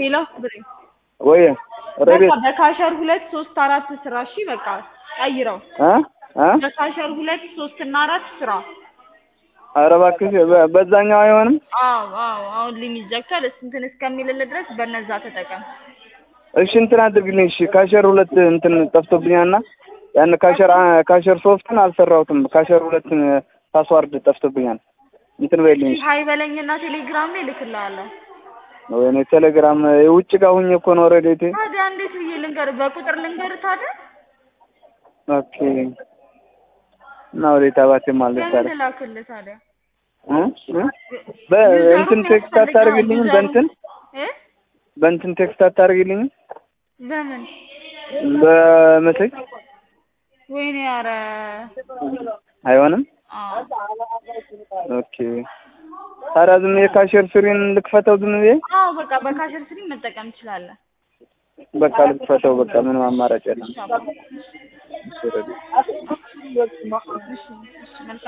ሌላ ብሬ ወይ ረቤት በቃ በካሸር ሁለት ሶስት አራት ስራ እሺ በቃ ቀይረው እ እ በካሸር ሁለት ሶስት እና አራት ስራ ኧረ እባክሽ በ- በዛኛው አይሆንም አዎ አዎ አሁን ሊሚት ዘግቷል እስ- እንትን እስከሚልልህ ድረስ በነዛ ተጠቀም እሺ እንትን አድርግልኝ እሺ ካሸር ሁለት እንትን ጠፍቶብኛልና ያን ካሸር አ- ካሸር ሶስትን አልሰራሁትም ካሸር ሁለትን ፓስዋርድ ጠፍቶብኛል እንትን በይልኝ እሺ ሀይ በለኝና ቴሌግራም ላይ እልክልሃለሁ ወይኔ ቴሌግራም ውጭ ጋር ሁኜ እኮ ነው ረዴቴ ታዲያ እንዴት ብዬ ልንገርህ በቁጥር ልንገርህ ታዲያ ኦኬ እና ወዴት አባቴ ማለት ለምን ታዲያ ልላክልህ ታዲያ እ እ በእንትን ቴክስት አታደርግልኝም በእንትን እ በእንትን ቴክስት አታደርግልኝም በምን በመሴጅ ወይኔ ኧረ አይሆንም አዎ ኦኬ ታዲያ ዝም ብዬ ካሸር ስሪን ልክፈተው ዝም ብዬ አዎ በቃ በካሸር ስሪ መጠቀም ትችላለህ በቃ ልክፈተው በቃ ምንም አማራጭ የለም እሺ አባ። እሺ ረዴት እሺ እሺ መልካም